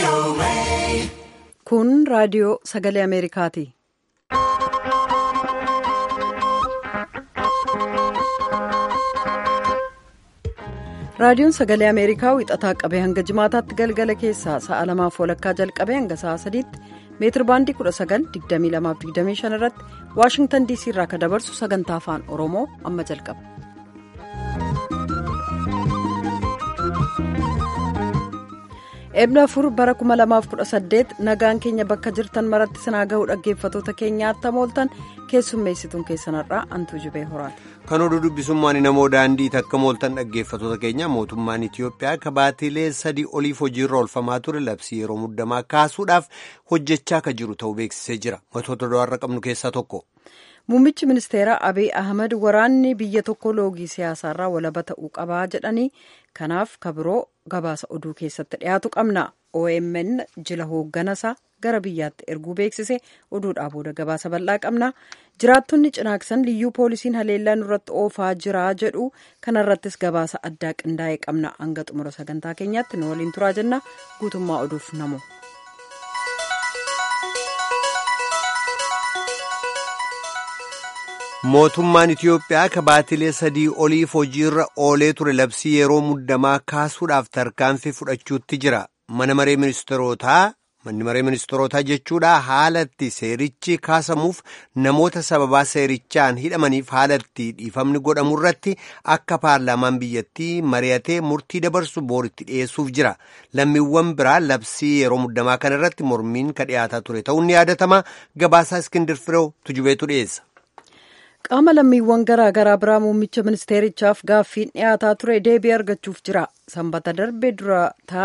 Kun raadiyoo sagalee Ameerikaati. Raadiyoon sagalee Ameerikaa wixataa qabee hanga jimaataatti galgala keessaa sa'a lamaaf walakkaa jalqabee hanga sa'a sadiitti meetir baandii 19,2225 irratti Waashingtan DC irraa kan dabarsu sagantaa afaan Oromoo amma jalqaba. Eebla afur bara 2018 nagaan keenya bakka jirtan maratti sinaa gahuu dhaggeeffatoota keenya attam ooltan keessummeessituun keessanarraa antuu jibee horaati. Kan oduu dubbisummaan namoo daandii takka mooltan dhaggeeffatoota keenya mootummaan Itiyoophiyaa kabaatilee sadii oliif hojiirra oolfamaa ture labsii yeroo muddamaa kaasuudhaaf hojjechaa kan jiru ta'uu beeksisee jira. Matoota do'arra qabnu keessaa tokko. Muummichi ministeeraa Abiy Ahmed waraanni biyya tokko loogii siyaasaarraa walaba ta'uu qabaa jedhanii kanaaf kabiroo gabaasa oduu keessatti dhiyaatu qabna. OMN jila hoogganasaa gara biyyaatti erguu beeksise oduudhaa booda gabaasa bal'aa qabna. Jiraattonni cinaaksan liyyuu poolisiin haleellaa nurratti oofaa jira jedhu kanarrattis gabaasa addaa qindaa'e qabna. Hanga xumura sagantaa keenyaatti nu waliin turaa jenna. Guutummaa oduuf namu. Mootummaan Itiyoophiyaa kabaatilee sadii oliif hojiirra oolee ture labsii yeroo muddamaa kaasuudhaaf tarkaanfii fudhachuutti jira. Mana maree ministeerotaa manni maree ministeerotaa jechuudha haalatti seerichi kaasamuuf namoota sababaa seerichaan hidhamaniif haalatti dhiifamni godhamu irratti akka paarlaamaan biyyattii mari'atee murtii dabarsu booritti dhiyeessuuf jira. Lammiiwwan biraa labsii yeroo muddamaa kana irratti mormiin ka dhiyaataa ture ta'uun ni yaadatama. Gabaasaa Iskindir Fireew tujubeetu dhiyeessa. qaama lammiiwwan garaa garaa biraa muummicha ministeerichaaf gaaffiin dhiyaataa ture deebii argachuuf jira sanbata darbe dura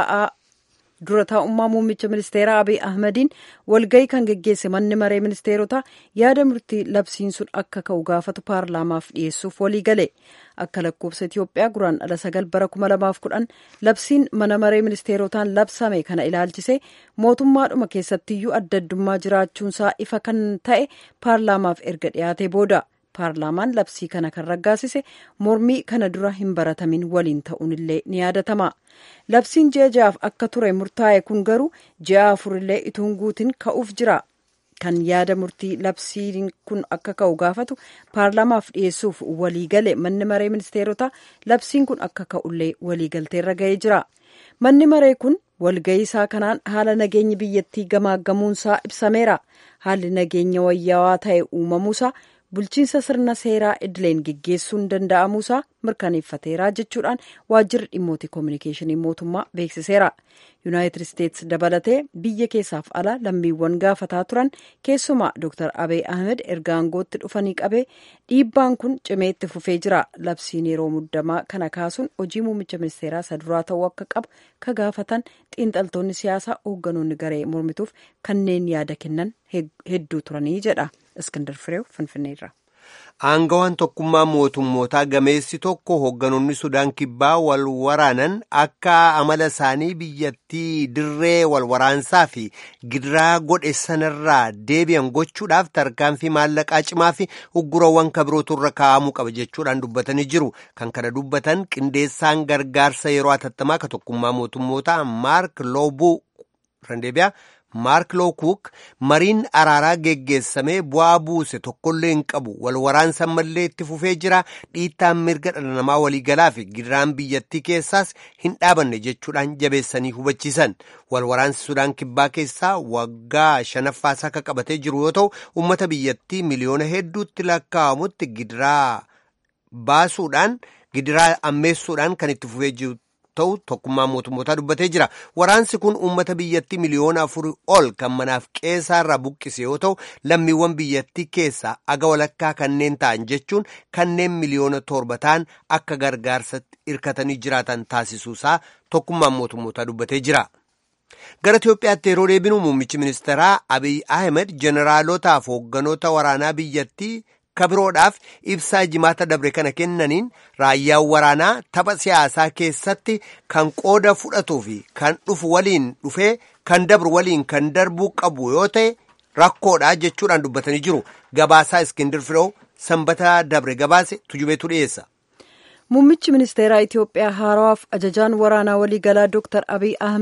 taa'ummaa muummicha ministeeraa abiy ahmediin walgayii kan geggeesse manni maree ministeerotaa yaada murtii labsiin sun akka ka'u gaafatu paarlaamaaf dhiyeessuuf walii gale akka lakkoofsa itiyoophiyaa guraan dhala sagal bara 2010 labsiin mana maree ministeerotaan labsame kana ilaalchise mootummaadhuma keessattiyyuu adda addummaa jiraachuunsaa ifa kan ta'e paarlaamaaf erga dhiyaatee booda. paarlaamaan labsii kana kan raggaasise mormii kana dura hin baratamin waliin ta'uunillee ni yaadatama labsiin ji'a ja'aaf akka ture murtaa'e kun garuu ji'a afurillee ituun guutiin ka'uuf jira kan yaada murtii labsiin kun akka ka'u gaafatu paarlaamaaf dhiyeessuuf waliigale manni maree ministeerotaa labsiin kun akka ka'ullee waliigalteerra ga'ee jira manni maree kun walga'ii isaa kanaan haala nageenyi biyyattii gamaaggamuunsaa ibsameera haalli nageenya wayyaawaa ta'e uumamuusaa bulchiinsa sirna seeraa idileen geggeessuun danda'amuusaa mirkaneeffateera jechuudhaan waajjirri dhimmoota koominikeeshinii mootummaa beeksiseera yuunaayitid isteetsi dabalatee biyya keessaaf ala lammiiwwan gaafataa turan keessumaa dr abiy ahmed erga aangootti dhufanii qabee dhiibbaan kun cimee itti fufee jira labsiin yeroo muddamaa kana kaasuun hojii muummicha ministeeraa isa duraa ta'uu akka qabu ka gaafatan xiinxaltoonni siyaasaa hoogganoonni garee mormituuf kanneen yaada kennan hedduu turanii jedha. Iskandar Fireew Finfinneerra. Aangawaan tokkummaa mootummootaa gameessi tokko hoogganoonni Sudaan kibbaa wal waraanan akka amala isaanii biyyattii dirree wal waraansaa fi gidiraa godhe sanarraa deebi'an gochuudhaaf tarkaanfii maallaqaa cimaa fi uggurawwan kabirootu irra kaa'amuu qaba jechuudhaan dubbatanii jiru. Kan kana dubbatan qindeessaan gargaarsa yeroo hatattamaa ka tokkummaa mootummootaa Maark Loobuu Randeebiyaa. Maark Lookuuk mariin araaraa geggeessamee bu'aa buuse tokkollee hin qabu wal waraansa ammallee itti fufee jira dhiittaan mirga dhala namaa waliigalaa fi gidiraan biyyattii keessaas hin dhaabanne jechuudhaan jabeessanii hubachiisan wal waraansi sudaan kibbaa keessaa waggaa shanaffaasaa akka qabatee jiru yoo ta'u uummata biyyattii miliyoona hedduutti lakkaa'amutti gidiraa baasuudhaan gidiraa ammeessuudhaan kan itti fufee jiru. ta'u tokkummaa mootummootaa dubbatee jira waraansi kun uummata biyyattii miliyoona afurii ol kan manaaf qeessaarraa buqqise yoo ta'u lammiiwwan biyyattii keessaa aga walakkaa kanneen ta'an jechuun kanneen miliyoona torba ta'an akka gargaarsatti hirkatanii jiraatan taasisuusaa tokkummaan mootummootaa dubbatee jira. gara Itiyoophiyaatti yeroo deebinu muummichi ministeeraa Abiy Ahmed jeneraalootaaf hoogganoota waraanaa biyyattii kabiroodhaaf ibsaa jimaata dabre kana kennaniin raayyaan waraanaa tapha siyaasaa keessatti kan qooda fudhatuu fi kan dhufu waliin dhufee kan dabru waliin kan darbuu qabu yoo ta'e rakkoodha jechuudhaan dubbatanii jiru gabaasaa iskindir firoo sanbata dabre gabaase tujubeetu dhiyeessa. Muummichi ministeeraa Itiyoophiyaa haarawaaf ajajaan waraanaa waliigalaa Dr. Abiy Ahmed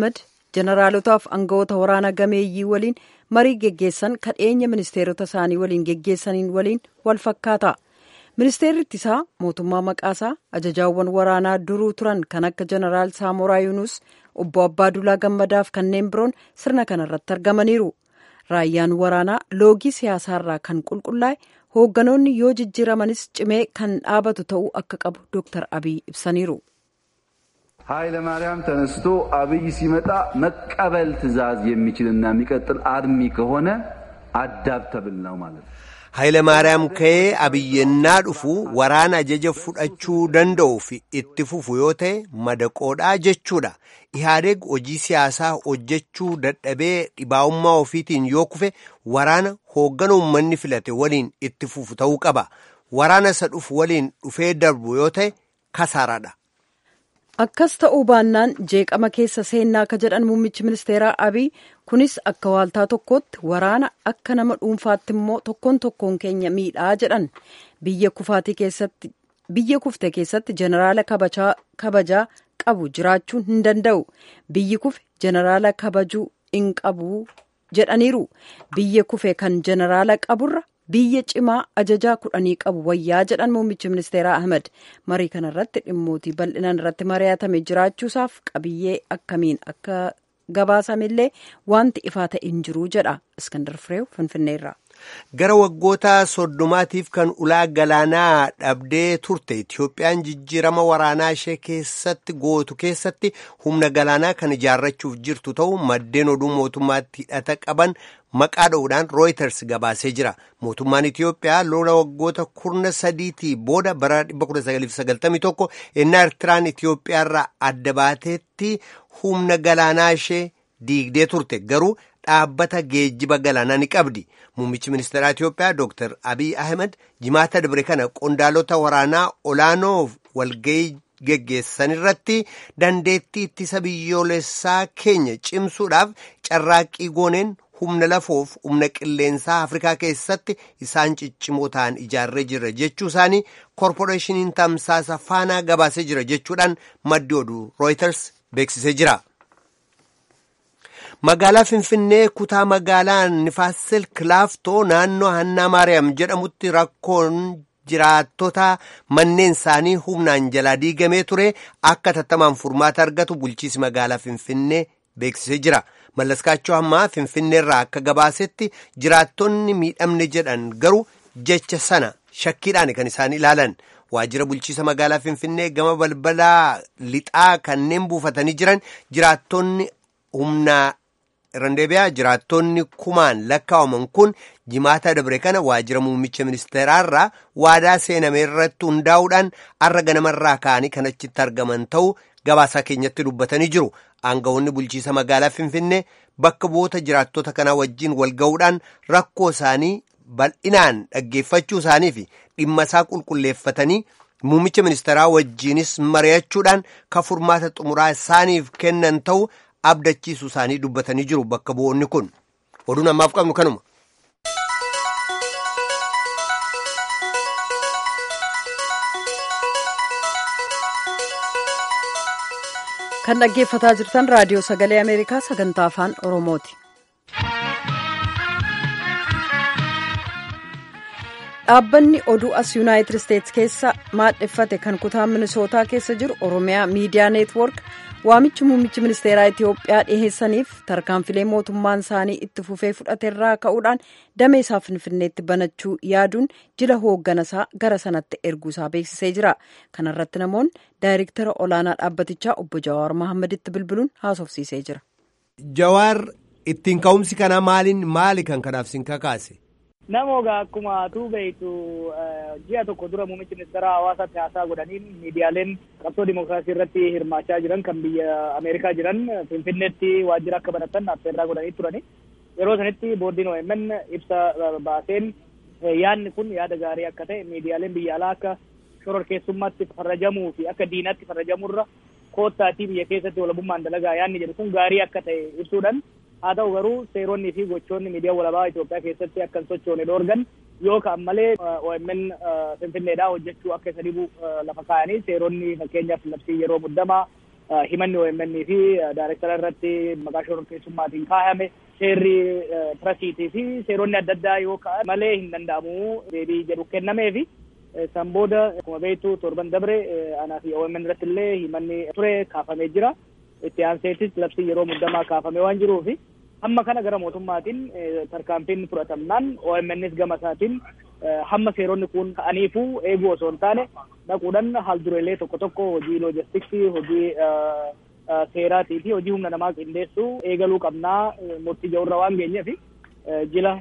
jeneraalotaaf aangawoota waraana gameeyyii waliin marii geggeessan kadheenya ministeerota isaanii waliin geggeessaniin waliin wal fakkaata. ministeerri ittisaa mootummaa maqaasaa ajajaawwan waraanaa duruu turan kan akka jeneraal saamoraa yuunus obbo abbaa gammadaaf kanneen biroon sirna kanarratti argamaniiru raayyaan waraanaa loogii siyaasaarraa kan qulqullaa'e hoogganoonni yoo jijjiiramanis cimee kan dhaabatu ta'uu akka qabu dooktar abiy ibsaniiru. ኃይለ ማርያም ተነስቶ አብይ ሲመጣ መቀበል ትዕዛዝ የሚችልና የሚቀጥል አርሚ ከሆነ አዳፕተብል ነው ማለት ነው። Haayile Maariyaam ka'ee abiyyennaa dhufu waraana ajaja fudhachuu danda'u fi itti fufu yoo ta'e madaqoodhaa jechuudha. Ihaadeeg hojii siyaasaa hojjechuu dadhabee dhibaa'ummaa ofiitiin yoo kufe waraana hooggana uummanni filate waliin itti fufu ta'uu qaba. Waraana isa dhufu waliin dhufee darbu yoo ta'e kasaaraadha. Akkas ta'uu baannaan jeeqama keessa seennaa akka jedhan muummichi ministeeraa Abiy kunis akka waaltaa tokkootti waraana akka nama dhuunfaatti immoo tokkoon tokkoon keenya miidhaa jedhan biyya kufaatii keessatti biyya kufte keessatti jeneraala kabajaa qabu jiraachuu hin danda'u biyyi kufe jeneraala kabajuu hin qabu jedhaniiru biyya kufe kan jeneraala qaburra. biyya cimaa ajajaa kudhanii qabu wayyaa jedhan muummichi ministeeraa ahmed marii kana irratti dhimmootii bal'inaan irratti mari'atame jiraachuusaaf qabiyyee akkamiin akka gabaasamillee wanti ifaa ta'e hin jiru jedha iskandar fireew finfinneerraa. Gara waggoota soddomaatiif kan ulaa galaanaa dhabdee turte Itiyoophiyaan jijjiirama waraanaa ishee keessatti gootu keessatti humna galaanaa kan ijaarrachuuf jirtu ta'u maddeen oduu mootummaatti hidhata qaban maqaa dha'uudhaan rooyiters gabaasee jira. Mootummaan Itiyoophiyaa lola waggoota kurna sadiitii booda bara 1991 ennaa Eertiraan Itiyoophiyaarraa adda baateetti humna galaanaa ishee diigdee turte garuu dhaabbata geejjiba galaanaa ni qabdi. Muummichi ministeeraa Itiyoophiyaa Dr. Abiy Ahmed jimaata dabre kana qondaalota waraanaa olaanoo walgahii geggeessan irratti dandeettii ittisa biyyoolessaa keenya cimsuudhaaf carraaqqii gooneen humna lafoof humna qilleensaa Afrikaa keessatti isaan ciccimoo ta'an ijaarree jira jechuu isaanii koorporeeshiniin tamsaasa faanaa gabaasee jira jechuudhaan maddi oduu Reuters beeksisee jira. Magaalaa Finfinnee kutaa magaalaa Nifaasil Kilaaftoo naannoo Hannaa Maariyaam jedhamutti rakkoon jiraattota manneen isaanii humnaan jalaa diigamee ture akka tattamaan furmaata argatu bulchiisi magaalaa Finfinnee beeksisee jira. Mallaskaachoo ammaa Finfinneerraa akka gabaasetti jiraattonni miidhamne jedhan garuu jecha sana shakkiidhaan kan isaan ilaalan. Waajjira bulchiisa magaalaa Finfinnee gama balbalaa lixaa kanneen buufatanii jiran jiraattonni humnaa Randeebiyaa jiraattonni kumaan lakkaa'aman kun jimaata dabre kana waajjira muummicha ministeeraarraa waadaa seename irratti hundaa'uudhaan har'a ganamarraa ka'anii kan achitti argaman ta'uu gabaasaa keenyatti dubbatanii jiru. Aangawoonni bulchiisa magaalaa Finfinnee bakka bu'oota jiraattota kanaa wajjin wal ga'uudhaan rakkoo isaanii bal'inaan dhaggeeffachuu isaanii fi dhimma isaa qulqulleeffatanii muummicha ministeeraa wajjiinis mari'achuudhaan kan furmaata xumuraa isaaniif kennan ta'uu. abdachiisu isaanii dubbatanii jiru bakka bu'oonni kun oduun ammaaf qabnu kanuma. kan dhaggeeffataa jirtan raadiyoo sagalee ameerikaa sagantaa afaan oromooti. dhaabbanni oduu as yuunaayitid isteetsi keessa maadheffate kan kutaa minisootaa keessa jiru oromiyaa miidiyaa neetwoork waamichi muummichi ministeeraa itiyoophiyaa dhiheessaniif tarkaanfilee mootummaan isaanii itti fufee fudhateerraa ka'uudhaan damee isaa finfinneetti banachuu yaaduun jila hoogganasaa gara sanatti erguusaa beeksisee jira kanarratti namoonni daayirektara olaanaa dhaabbatichaa obbo jawaar mahaammaditti bilbiluun haasofsiisee jira. jawaar ittiin ka'umsi kanaa maaliin maali kan kanaaf sin kakaase. Namoota akkuma atuu beektu ji'a tokko dura muummichi ministeera hawaasaatti haasaa godhaniin miidiyaaleen qabsoo dimookiraasii irratti hirmaachaa jiran kan biyya Ameerikaa jiran Finfinneetti waajjira akka banatan affeerraa godhanii turani. Yeroo sanitti boordiin OMN ibsa baaseen yaadni kun yaada gaarii akka ta'e miidiyaaleen biyya alaa akka shororkeessummaatti farrajamuu fi akka diinaatti farrajamurra koottaatii biyya keessatti walabummaan dalagaa yaadni jedhu kun gaarii akka ta'e ibsuudhaan haa ta'u garuu seeronni fi gochoonni miidiyaa walabaa Itoophiyaa keessatti akka hin sochoone dhoorgan yoo ka'an malee OMN Finfinneedhaa hojjechuu akka isa dhibu lafa kaa'anii seeronni fakkeenyaaf labsii yeroo muddamaa himanni OMN fi daayirektara irratti maqaa shororkeessummaatiin kaayame seerri piresiitii fi seeronni adda addaa yoo ka'an malee hin danda'amu deebii jedhu kennamee fi san booda akkuma beektu torban dabre anaa fi OMN irratti illee himanni ture kaafamee jira. Itti aanseetis labsii yeroo muddamaa kaafamee waan jiruufi hamma kana gara mootummaatiin tarkaanfiin fudhatamnaan OMNs gama isaatiin hamma seeronni kun ka'aniifuu eeguu osoo hin taane dhaquudhaan haaldureelee tokko tokko hojii loojistiksii hojii seeraatii fi hojii humna namaa qindeessuu eegaluu qabnaa murtii ja'urra waan geenyeef jila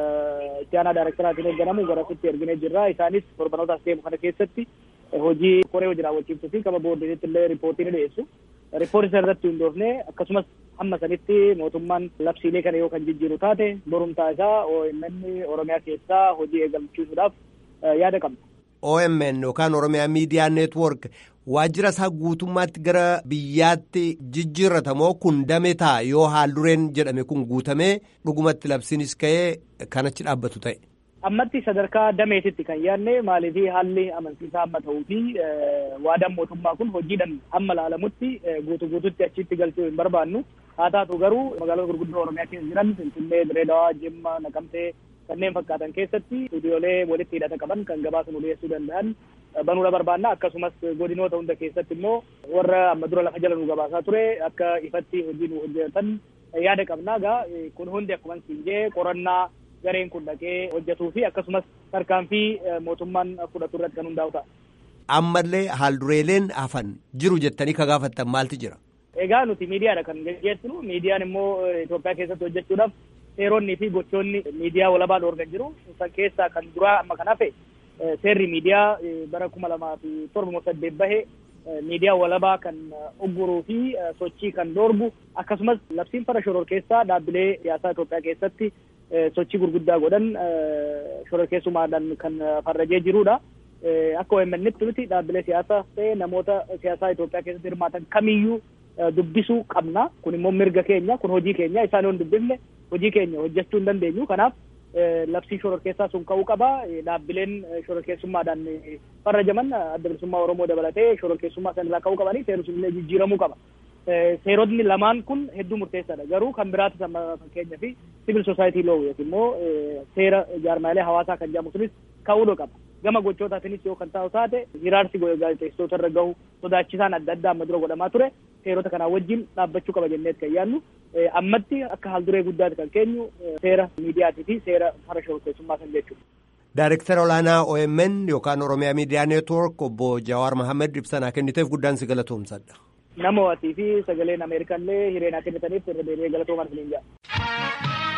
itti aanaa daayirektaraatiin eegganamu garasitti erginee jirra isaanis torbanoota as deemu kana keessatti hojii koree hojii raawwachiiftuu fi kama boordiinitti illee riipootii ni dhiyeessu. Riippoortii sana irratti hundoofne akkasumas hamma sanitti mootummaan labsiilee kana yoo kan jijjiiru taate borumtaa isaa OMN Oromiyaa keessaa hojii eegalchiisuudhaaf yaada qabna. OMN yookaan Oromiyaa Miidiyaa Neetwork waajjira isaa guutummaatti gara biyyaatti jijjiirratamoo kun dame ta'a yoo haaldureen jedhame kun guutamee dhugumatti labsiinis ka'ee kanachi dhaabbatu ta'e. Ammatti sadarkaa dameetitti kan yaadne maaliif haalli amansiisaa amma ta'uu fi waadaan mootummaa kun hojiidhaan amma laalamutti guutu guututti achitti galchuu hin barbaannu. Haa taatu garuu magaalota gurguddoo Oromiyaa keessa jiran Finfinnee, Direedawaa, Jimma, Naqamtee kanneen fakkaatan keessatti istuudiyoolee walitti hidhata qaban kan gabaasa nu dhiyeessuu danda'an banuudha barbaanna akkasumas godinoota hunda keessatti immoo warra amma dura lafa jala nu gabaasaa ture akka ifatti hojii nu hojjetan yaada qabnaa gaa kun hundi akkuma siin jee qorannaa gareen kun dhaqee hojjetuu fi akkasumas tarkaanfii mootummaan fudhatu irratti kan hundaa'u ta'a. Ammallee haaldureeleen hafan jiru jettanii ka gaafattan maaltu jira? Egaa nuti miidiyaadha kan gaggeessinu miidiyaan immoo Itoophiyaa keessatti hojjechuudhaaf seeronni fi gochoonni miidiyaa walabaa dhoorgan jiru san keessaa kan duraa amma kan hafe seerri miidiyaa bara kuma lamaa fi torba saddeet bahe miidiyaa walabaa kan ugguruu fi sochii kan dhoorgu akkasumas labsiin fara shororkeessaa dhaabbilee siyaasaa Itoophiyaa keessatti sochii gurguddaa godhan shororkeessumaadhaan kan farrajee jirudha. Akka OMN'tti nuti dhaabbilee siyaasaa ta'e namoota siyaasaa Itoophiyaa keessatti hirmaatan kamiyyuu dubbisuu qabna. Kun immoo mirga keenya, kun hojii keenya. Isaan yoo hin dubbifne hojii keenya hojjechuu hin dandeenyu. Kanaaf labsiin shororkeessaa sun ka'uu qaba. Dhaabbileen shororkeessummaadhaan farrajaman adda bilisummaa Oromoo dabalatee shororkeessummaa sanarraa ka'uu qabanii seerri sun illee jijjiiramuu qaba. Seerotni lamaan kun hedduu murteessaadha. Garuu kan biraatu amma fakkeenyaa fi sibil soosaayitii loo yookiin immoo seera jaarmaalee hawaasaa kan jedhamu sunis ka'uu qaba. Gama gochootaatiinis yoo kan taa'u taate hiraarsi gaazexeessitoota irra gahu sodaachisaan adda addaa amma dura godhamaa ture seerota kanaa wajjin dhaabbachuu qaba jennee kan yaadnu ammatti akka haalduree guddaati kan keenyu seera miidiyaatii fi seera fara shororkeessummaa san jechuudha. Daayirektara olaanaa OMN yookaan Oromiyaa Miidiyaa Neetwoork obbo Jawaar Mohaammed ibsanaa kenniteef guddaan si galatoomsadha. Nama waatii fi sagaleen Ameerikallee hireenaa kennitaniif irra deebi'ee galatoomaan isiniin jedha.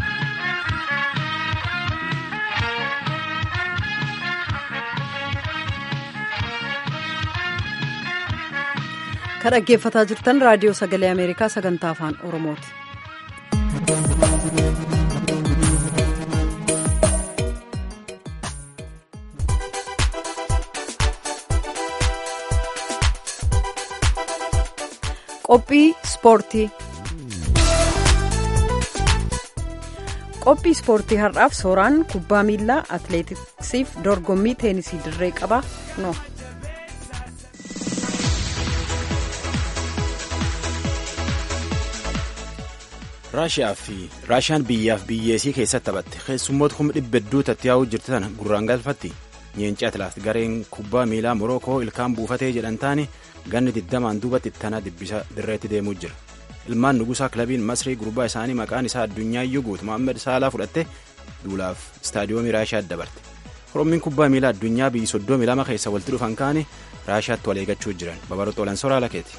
kan dhaggeeffataa jirtan raadiyoo sagalee ameerikaa sagantaa afaan oromooti. qophii ispoortii qophii ispoortii har'aaf sooraan kubbaa miilaa atileetiksiif dorgommii teenisii dirree qaba no. raashiyaa fi raashiyaan biyyaaf biyyeesii keessatti taphatte keessummoota kuma dhibba hedduu tatti yaa'uu jirti tana gurraan galfatti nyeencii atilaat gareen kubbaa miilaa morookoo ilkaan buufatee jedhan taane ganni digdamaan duubatti tana dibbisa dirreetti deemuu jira ilmaan nugusaa kilabiin masrii gurbaa isaanii maqaan isaa addunyaa guutu mohaammed saalaa fudhatte duulaaf istaadiyoomii raashiyaa dabarte orommiin kubbaa miilaa addunyaa biyyi soddomii lama keessa walitti dhufan kaane raashiyaatti wal eeggachuu jiran babaroxoolan soraa lakeeti.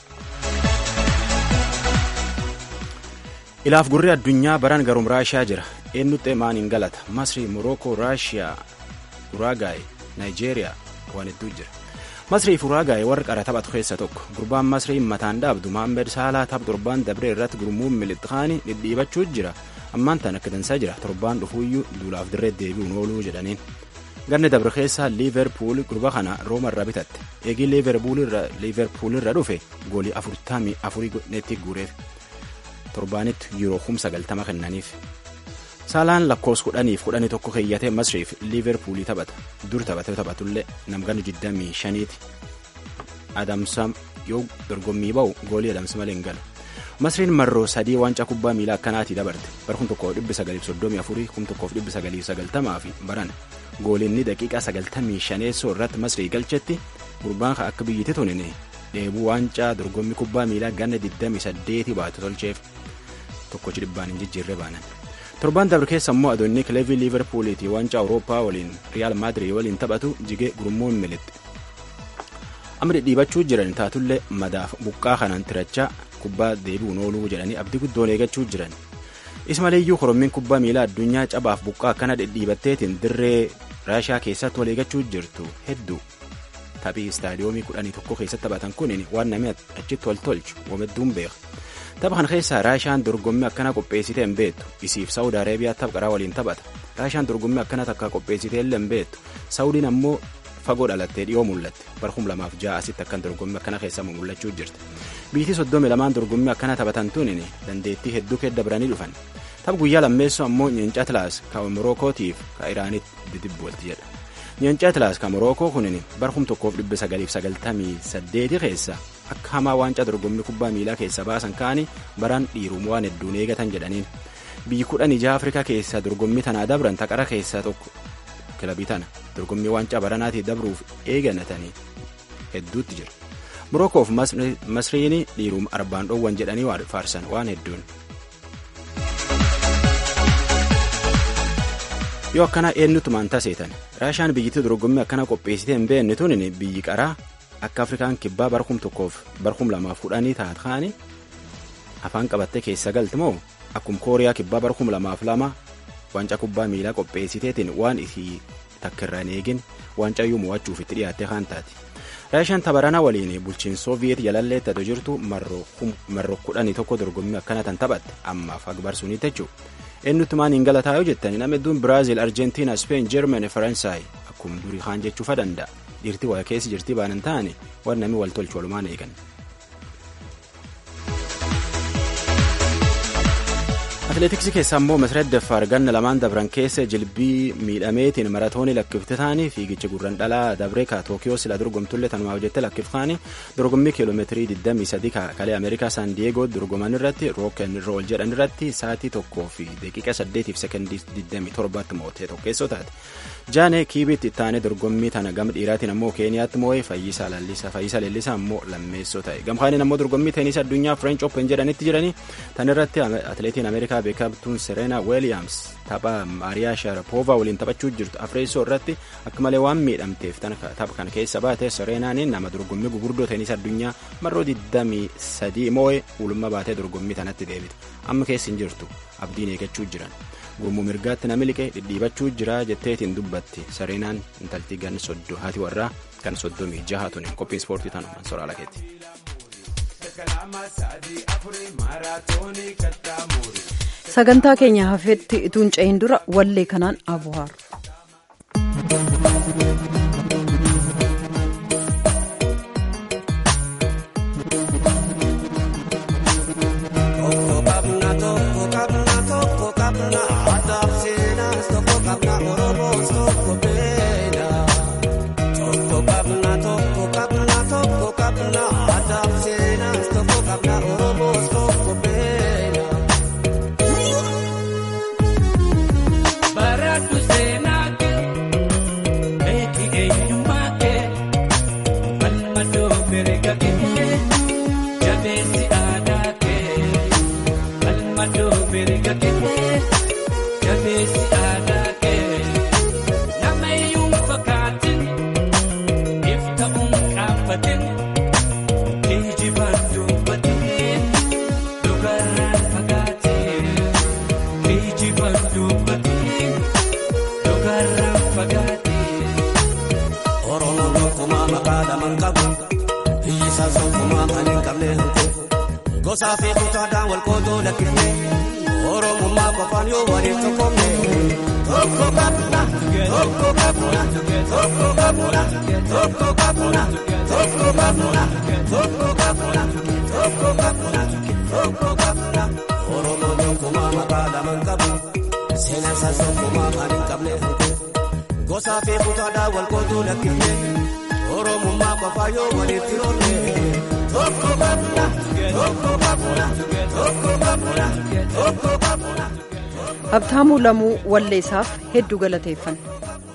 ilaaf gurri addunyaa baran garum raashiyaa jira eenyutti maaniin galata masrii morookoo raashiyaa uraagaay naayijeeriyaa waan hedduu jira masrii fi uraagaay warri qara taphatu keessa tokko gurbaan masrii mataan dhaabdu mohaammed saalaa tapha torbaan dabree irratti gurmuun milixxaanii dhidhiibachuu jira ammaan tan akka dansaa jira torbaan dhufuuyyuu duulaaf dirree deebi'uun ooluu jedhaniin ganni dabre keessaa liiverpuul gurba kana rooma irraa bitatte eegii liiverpuul irra dhufe goolii afurtamii afurii neetti guureef torbaanitti yuuroo humsa galtama kennaniif saalaan lakkoos kudhaniif kudhanii tokko keeyyatee masriif liiverpuulii taphata dur taphatee taphatullee namgana 25ti yoo dorgommii ba'u goolii adamsi malee hin galu. Masriin marroo sadii waancaa kubbaa miilaa akkanaatii dabarte bara kum tokkoof dhibbi sagaliif soddomii afurii kum tokkoof dhibbi sagaliif sagaltamaa fi baran goolinni daqiiqaa sagaltamii shaneessoo irratti Masrii galchetti gurbaan akka biyyatti tonine dheebuu waancaa dorgommii kubbaa miilaa ganna 28 baatu tolcheef tokkochi dhibbaan hin jijjiirre baanan. Torbaan dabre keessa immoo adoonni kileevii liiverpuuliitii waancaa awurooppaa waliin riyaal maadirii waliin taphatu jigee gurmuu hin militti. Amma dhidhiibachuu jiran taatullee madaaf buqqaa kanaan tirachaa kubbaa deebi'uun ooluu jedhanii abdii guddoon eeggachuu jiran. Ismaleeyyuu korommiin kubbaa miilaa addunyaa cabaaf buqqaa akkana dhidhiibatteetiin dirree raashaa keessatti wal eeggachuu jirtu hedduu. Taphii istaadiyoomii kudhanii tokko keessatti taphatan kun waan namni achitti wal tolchu wamedduun beeka. Tapha kana keessaa Raashaan dorgommii akkana qopheessitee hin beektu. Isiif Saawud Areebiyaa tapha qaraa waliin taphata. Raashaan dorgommii akkana takka qopheessitee illee hin beektu. Saawudiin ammoo fagoo dhalattee dhiyoo mul'atte. Bara kum lamaaf ja'a asitti akkan dorgommii akkana keessaa mul'achuu jirti. Biyyi soddomi lamaan dorgommii akkana taphatan tun dandeettii hedduu keessa dabranii dhufan. Tapha guyyaa lammeessoo ammoo Nyeencaa Tilaas kan Morokootiif kan Iraanitti didibboolti jedha. Nyeencaa Tilaas kan Morokoo kunin bara kum tokkoof dhibba sagaliif sagaltamii saddeeti keessa akka hamaa waancaa dorgommii kubbaa miilaa keessa baasan kaanii baraan dhiiruun waan hedduun eegatan jedhaniin biyyi kudhan ija afrikaa keessaa dorgommii tanaa dabran taqara keessaa tokko kilabii tana dorgommii waancaa baranaatii dabruuf eeganatanii hedduutti jira morokoof masriin dhiiruun arbaan dhoowwan jedhanii faarsan waan hedduun. yoo akkana eenyutumaan taseetan raashaan biyyittii dorgommii akkana qopheessitee hin beekne tun biyyi qaraa. akka afrikaan kibbaa barkum tokkoof barkum lamaaf kudhanii taat kaani afaan qabattee keessa galti moo akkum kooriyaa kibbaa barkum lamaaf lama waancaa kubbaa miilaa qopheessiteetiin waan isii takkirra hin eegin waancaa iyyuu mo'achuuf itti dhiyaattee kaan taati. Raashaan tabaranaa waliin bulchiin Sooviyeet jalallee tato jirtu marroo kudhanii tokko dorgommii akkana tan taphatte ammaaf agbarsuunii jechuudha. Eenyutumaan hin galataa yoo jettani nama hedduun Biraazil, Arjentiina, Speen, Jeermani, Faransaay akkuma durii kaan jechuufa danda'a. dhiirtii waa keessa jirtii baanan ta'ani waan namni wal tolchu walumaan eegan. Atileetiksii keessaa immoo Masreet Daffaar ganna lamaan dabran keessa jilbii miidhameetiin maratoonii lakkifte ta'anii fiigicha gurran dhalaa dabreekaa Tookiyoo sila dorgomtullee tanumaaf jettee lakkiftaanii dorgommii kiiloomeetirii 23 kalee Ameerikaa Saan Diyeegoo dorgoman irratti rooken rool jedhan irratti sa'aatii tokkoo fi daqiiqa 8 fi sekondii 27 mootee tokkeessoo taate. Jaanee Kiibitti ittaanee dorgommii tana gama dhiiraatiin ammoo Keeniyaatti moo'ee Fayyisaa Lallisaa Fayyisaa Leellisaa ammoo lammeessoo ta'e. Gamkaaniin ammoo dorgommii teenisii addunyaa French Open jedhanitti jiranii tan irratti atileetiin Ameerikaa beekamtuun Serena Williams tapha Maariyaa Sharapoova waliin taphachuu jirtu Afreessoo irratti akka malee waan miidhamteef tapha kana keessa baate Serenaan nama dorgommii gugurdoo teenisii addunyaa marroo 23 moo'ee ulumma baatee dorgommii tanatti deebite. Amma keessa hin jirtu abdiin eeggachuu jiran. gurmuu mirgaatti nami liqee dhidhiibachuu jira jetteetiin dubbatti sareenaan intaltii gan soddo haati warraa kan soddomii jaha tuni qophiin ispoortii tanumaan soraa lakeetti. sagantaa keenya hafeetti ituun cehin dura wallee kanaan abuhaaru. Gosaa fi kutaadhaan wal qoodoo lakkifne Oromummaa qofaan yoo waliin tokkomne tokko qabna tokko qabna tokko qabna tokko qabna tokko qabna tokko qabna tokko qabna tokko qabna Oromoon tokkummaa maqaa lamaan qabu seenaan isaas tokkummaa kan hin qabne Gosaa fi kutaadhaan wal qoodoo lakkifne Oromummaa qofaan yoo waliin tiroonne. Habtaamuu Lamuu Walleessaaf hedduu galateeffanna.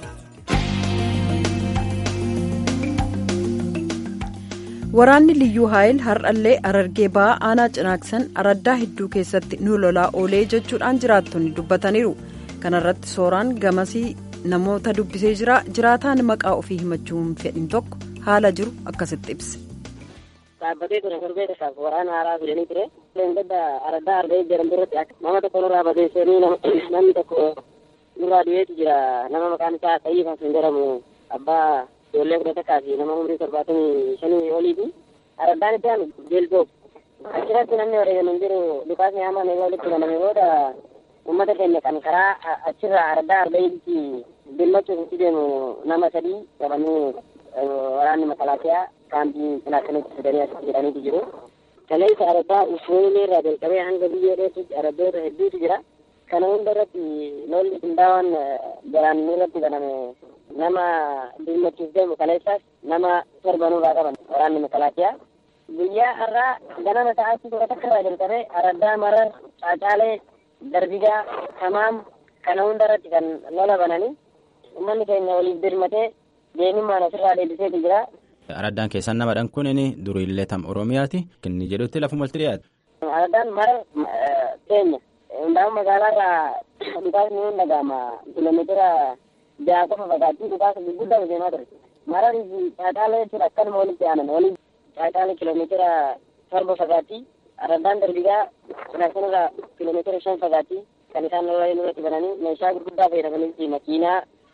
Waraanni Liyyuu Haayil har'allee Arargee ba'aa aanaa cinaaksan araddaa hedduu keessatti nu lolaa oolee jechuudhaan jiraattonni dubbataniiru. Kana irratti sooraan gamasii namoota dubbisee jira. Jiraataan maqaa ofii himachuu hin fedhin tokko haala jiru akkasitti ibse. dhaabbatee ture torbee tokkaaf waraana haaraa fidanii ture. Leengadda araddaa argee jedhamtu irratti nama tokko nurraa badeessanii namni tokko nurraa du'eetu jira. Nama maqaan isaa Xayyii kan jedhamu abbaa ijoollee kudha takkaa fi nama umrii torbaatamii shanii oliiti. Araddaan itti aanu beelgoo. Achirratti namni wareegamu hin jiru dhukaasni hamaan egaa walitti baname booda uummata keenya kan karaa achirraa araddaa argayitti birmachuuf itti deemu nama sadii qabanii waraanni makalaakiyaa kaampii cinaakanitti fidanii as jedhaniitu jiru. Kaleessa araddaa usoolee irraa jalqabee hanga biyyee dheetutti araddoota hedduutu jira. Kana hunda irratti lolli qindaawaan garaan irratti baname nama birmachuuf deemu kaleessaas nama torbanurraa qaban waraanni makalaakiyaa. Guyyaa har'aa ganama sa'aatii kudha takka irraa jalqabee araddaa marar caacaalee darbigaa tamaam kana hunda irratti kan lola bananii uummanni keenya waliif birmatee deemimmaan asirraa deebiseetu jira. Araddaan keessan namadhaan kun inni duriillee tam Oromiyaati. Inni jedhutti lafuma walitti dhiyaate. Araddaan mara keenya. Hundaa'u magaalaarraa dhukaasni hin dhaga'ama. Kiiloomeetira ja'a qofa fagaattii dhukaasa gurguddaa deemaa ture. Mararii fi caacaalee jechuudha akkanuma walitti aanan. Waliin caacaalee kiiloomeetira torba fagaattii. Araddaan darbigaa cinaasanirraa kiiloomeetira shan fagaattii. Kan isaan lola irratti bananii meeshaa gurguddaa fayyadamanii makiinaa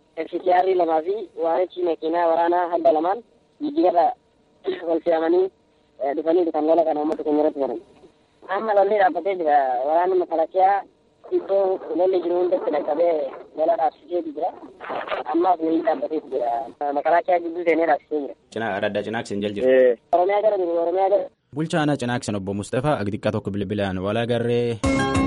FCR lamaa fi waanichi makiinaa waraanaa hadda lamaan jijjiirra wal fe'amanii dhufanii kan lola kana uummata keenya irratti baran. Amma lolli dhaabbatee jira. Waraanni makalakiyaa iddoo lolli jiru hundatti dhaqqabee lola dhaabsiseetu jira. Ammaaf lolli dhaabbatee jira. Makalakiyaa gidduu seenee dhaabsisee jira. Cinaa araddaa cinaaksin jal jira. Oromiyaa gara jiru Oromiyaa gara. Bulchaa aanaa cinaaksin obbo Mustafaa agdiqaa tokko bilbilaan wal agarree.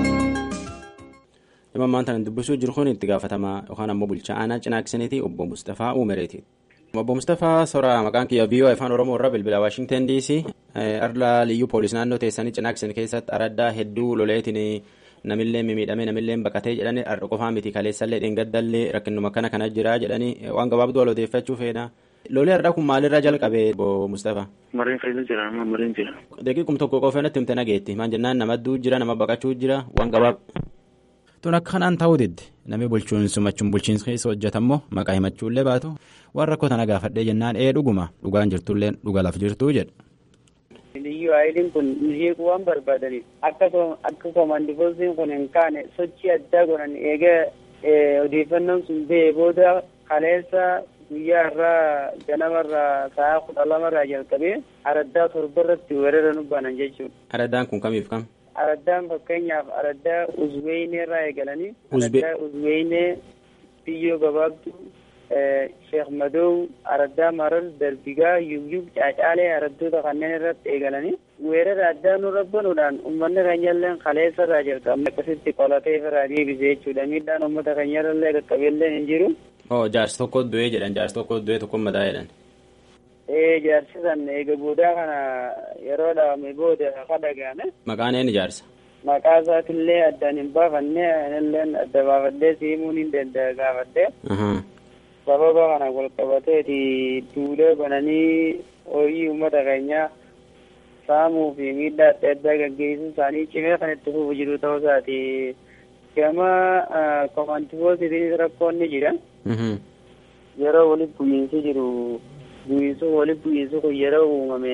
Dhimma ammaan tan dubbisuu jiru kun itti gaafatamaa yookaan ammoo bulchaa aanaa cinaaksiniiti obbo Mustafaa Uumereeti. Obbo Mustafaa Soraa maqaan kiyya VOA afaan Oromoo irraa bilbila Waashingtan DC arla liyyuu poolis naannoo teessanii cinaaksin keessatti araddaa hedduu loleetiin namillee mimiidhamee namillee baqatee jedhanii har'a qofaa miti kaleessallee dheengaddallee rakkinuma kana kana jira jedhanii waan gabaabduu wal odeeffachuu feena. Lolee har'aa kun maalirraa jalqabee obbo Mustafaa? Mariin keessa jira amma mariin jira. Daqiiqum tokko qofa natti himte nageetti maan jennaan nama du'u jira nama baqachuu jira waan gabaab. Tun akka kanaan ta'uu didde namni bulchiinsumachuun bulchiinsa keessa hojjetammoo maqaa himachuullee baatu waan rakkoo tana gaafadhee jennaan ee dhuguma dhugaan jirtullee dhuga laf jirtuu jedha. Liyyuu aayiliin kun hiikuu waan barbaadaniif akka komandifoosiin kun hin kaane sochii addaa godhan eega odeeffannoon sun ba'ee booda kaleessa guyyaa irraa ganamarraa sa'a kudha lamarraa jalqabee araddaa torba irratti weerara nu banan jechuudha. Araddaan kun kamiif kam? Araddaan fakkeenyaaf araddaa uzweynee irraa eegalanii araddaa uzweynee biyyoo gabaabduu sheekh madow araddaa marar darbigaa yuyyub caacaalee araddoota kanneen irratti eegalanii weerara addaa nurra banuudhaan uummanni keenyallee kaleessa irraa jalqabne akkasitti qolatee irraa deebise jechuudha miidhaan uummata keenyarallee qaqqabeellee hin jiru. Oo jaarsi tokko du'ee jedhan jaarsi tokko du'ee tokko madaa jedhan. Ee jaarsi san eega boodaa kana yeroo dhaabame booda kadhagaame. Maqaan eenyu jaarsa? Maqaa isaatillee addaan hin baafanne inilleen adda baafadhee simuun hin danda'a gaafadhee. Sababa kana wal qabateeti duulee bananii horii uummata keenyaa saamuu fi miidhaa adda addaa gaggeessuu isaanii cimee kan itti fufu jiru ta'uu isaati. Gama komantifoosiitiinis rakkoon ni jira. Yeroo walitti bu'iinsi jiru bu'iinsu walitti bu'iinsi kun yeroo uumame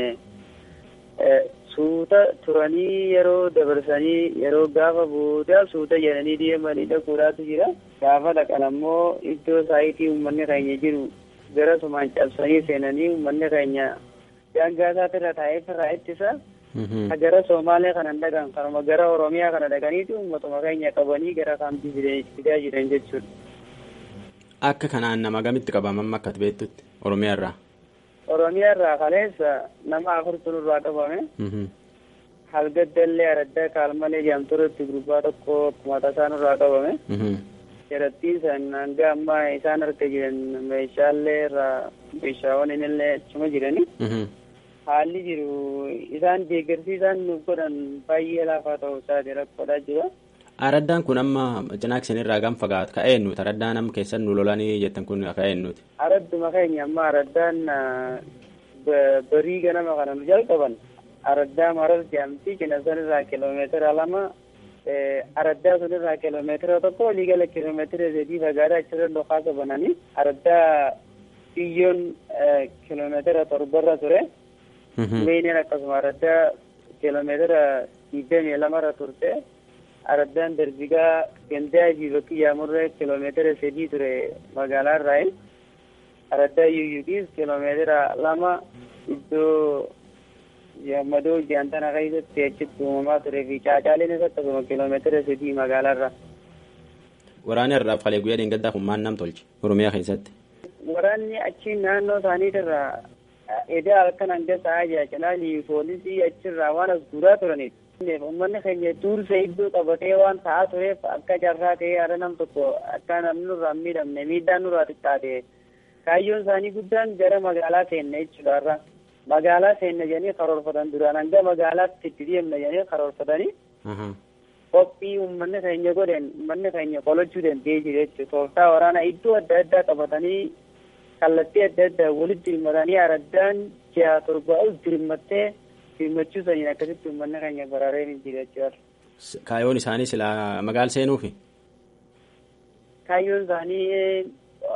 suuta turanii yeroo dabarsanii yeroo gaafa booda suuta jedhanii deemanii dhaquudhaatu jira. Gaafa dhaqan ammoo iddoo saayitii uummanni keenya jiru gara sumaan cabsanii seenanii uummanni keenya daangaa isaatirra taa'ee firraa ittisa. Gara Somaalee kanan dhaqan kanuma gara Oromiyaa kana dhaqaniiti uummatuma keenya qabanii gara kaampii fidaa jiran jechuudha. Akka kanaan nama gamitti qabaman akka beektutti Oromiyaa irraa? Oromiyaa irraa kaleessa nama afurtu nurraa qabame. Halgaddallee araddaa kaalmalee jaamturatti gurbaa tokko akkuma tasaa nurraa qabame. Jarattii san hanga ammaa isaan harka jiran meeshaalee irraa meeshaawwan inillee achuma jirani. haalli jiru isaan deeggarsiisaan nuuf godhan baay'ee laafaa ta'uu isaati rakkoodhaa jira. Araddaan kun amma cinaakseen irraa gam fagaata ka eenyuti araddaan amma keessan nu lolanii jettan kun ka eenyuti. Aradduma keenya amma araddaan barii ganama kana nu jalqaban araddaa marar jedhamti cina san irraa kiloomeetira lama araddaa sun irraa kiloomeetira tokko walii gala kiloomeetira sadii fagaadhaa achirra dhokaa bananii araddaa biyyoon kiloomeetira torbarra ture. Weeneen akkasuma araddaa kiloomeetira digdamii lamarra turte. Araddaan darbigaa gandaa fi bakki yaamurree kiloomeetira sadii ture magaalaa irraa. Araddaa yuuyuudhiis kiloomeetira lama iddoo yammadoo jaantana keessatti achitti uumamaa turee fi caacaaleen isa akkasuma kiloomeetira sadii magaalaa irraa. Waraanni irraa falee guyyaa dheengaddaa kun maal nam tolche Oromiyaa keessatti. Waraanni achi naannoo isaaniitirraa edaa halkan hanga sa'aa jaacalaa poolisii achirraa waan as guuraa turaniif. Uummanni keenya duursa iddoo qabatee waan ta'aa tureef akka carraa ta'ee haala nam tokko akka namni nurraa hin miidhamne miidhaan nurraa xiqqaate kaayyoon isaanii guddaan gara magaalaa seenne jechuudha irra magaalaa seenne jedhanii karoorfatan duraan hanga magaalaatti itti deemna jedhanii karoorfatanii qophii uummanni keenya godhen uummanni keenya qolachuu danda'ee jira jechuudha tooftaa waraanaa iddoo adda addaa qabatanii kallattii adda addaa walitti hirmatanii araddaan ji'a torbaa ol dirmattee firmachuu saniin akkasitti uummanni keenya baraaree hin jira jechuudha. Kaayyoon isaanii silaa magaala seenuufi? Kaayyoon isaanii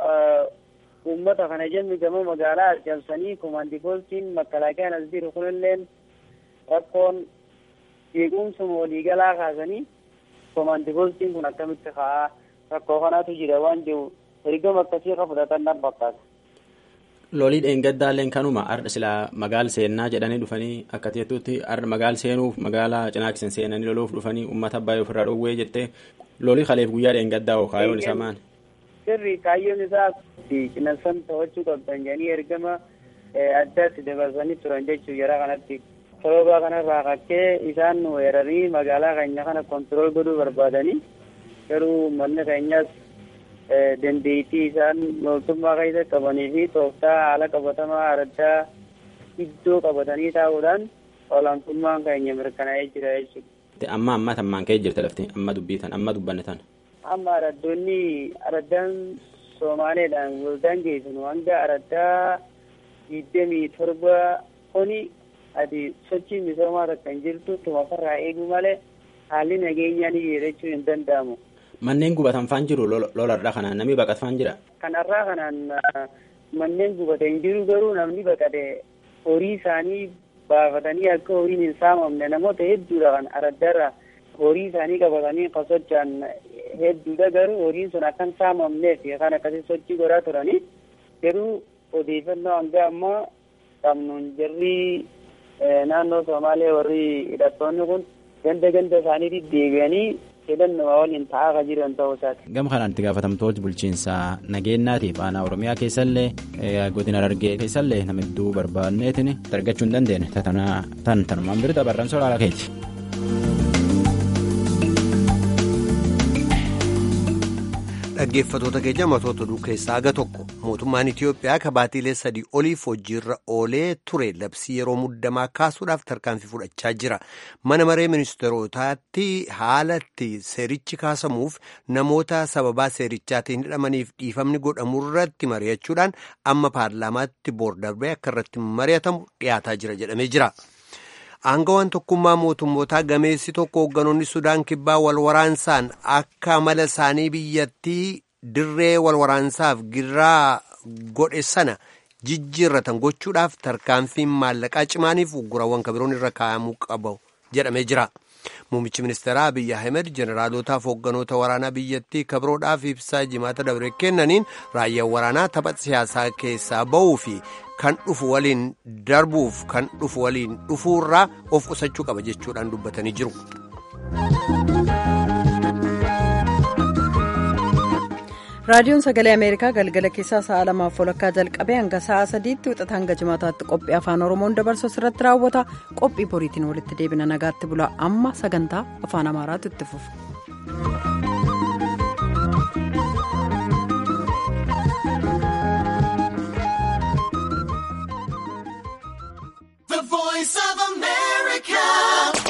uummata kana jennu gama magaalaa arjamsanii komaandii poolisiin makkalaakiyaan as jiru kunilleen rakkoon jeequmsuma waliigalaa kaasanii komaandii poolisiin kun akkamitti ka'aa rakkoo kanaatu jira waan jiru ergama akkasii ka fudhatan nan fakkaata. lolii dheengaddaalleen kanuma arda silaa magaal seennaa jedhanii dhufanii akka jettutti arda magaal seenuuf magaalaa cinaaksen seenanii loluuf dhufanii uummata baay'ee ofirraa dhowwee jettee lolii kaleef guyyaa dheengaddaa hoo kaayyoon isaa maali? Sirri kaayyoon isaa cinassan to'achuu qabdan jedhanii ergama addaatti dabarsanii turan jechuu jara kanatti. Sababa kanarraa kakkee isaan weeraranii magaalaa keenya kana kontirool godhuu barbaadanii garuu uummanni keenyas dandeettii isaan mootummaa keessa qabanii fi tooftaa haala qabatamaa araddaa iddoo qabatanii taa'uudhaan olaantummaan keenya mirkanaa'ee jira jechuudha. Amma amma tammaan ka'ee jirta lafti amma dubbitan amma dubbanne tan. Amma araddoonni araddaan Somaaleedhaan waldaan geessinu hanga araddaa digdamii torba kuni ati sochii misoomaa takka hin jirtu tumafarraa eeguu malee haalli nageenyaa ni jechuu hin danda'amu. Manneen gubatan faan jiru lolarraa kanaan namni baqat faan jira. Kanarraa kanaan manneen gubate hin jiru garuu namni baqate horii isaanii baafatanii akka horiin hin saamamne namoota hedduudha kan araddarra horii isaanii qabatanii kan socho'an hedduudha garuu horiin sun akka hin saamamneef kan akkasii sochii godhaa turanii garuu odeeffannoo hanga ammaa qabnuun jarri naannoo Somaalee warri hidhattoonni kun ganda ganda isaaniitti deebi'anii jedhannuma waliin taa'aa kan jiran ta'uu isaati. Gama kanaan itti gaafatamtoota bulchiinsaa nageenyaatiif aanaa Oromiyaa keessallee godina Harargee keessallee nama hedduu barbaadneetiin argachuu hin dandeenye tan tanumaan birita barran soraala keeti. dhaggeeffatoota keenya matoota oduu keessaa aga tokko mootummaan Itiyoophiyaa kabaatiilee sadii oliif hojiirra oolee ture labsii yeroo muddamaa kaasuudhaaf tarkaanfii fudhachaa jira mana maree ministeerotaatti haalatti seerichi kaasamuuf namoota sababaa seerichaatiin hidhamaniif dhiifamni godhamurratti mari'achuudhaan amma paarlaamaatti boordarbee akka irratti mari'atamu dhiyaataa jira jedhamee jira. Aangawaan tokkummaa mootummootaa gameessi tokko hoogganoonni Sudaan kibbaa wal waraansaan akka amala isaanii biyyattii dirree wal waraansaaf giraa godhe sana jijjiirratan gochuudhaaf tarkaanfiin maallaqaa cimaaniif uggurawwan kabiroon irra kaa'amuu qabu jedhamee jira. Muummichi ministeeraa Abiyyi Ahmed jeneraalootaaf hoogganoota waraanaa biyyattii kabiroodhaaf ibsaa jimaata dabre kennaniin raayyaan waraanaa tapha siyaasaa keessaa ba'uu fi kan dhufu waliin darbuuf kan dhufu waliin dhufuurraa of qusachuu qaba jechuudhaan dubbatanii jiru. raadiyoon sagalee ameerikaa galgala keessaa sa'a lamaaf walakkaa jalqabee hanga sa'a sadiitti wixata hanga jimaataatti qophii afaan oromoon dabarsu irratti raawwata qophii boriitiin walitti deebina nagaatti bula amma sagantaa afaan amaaraatu itti fufa.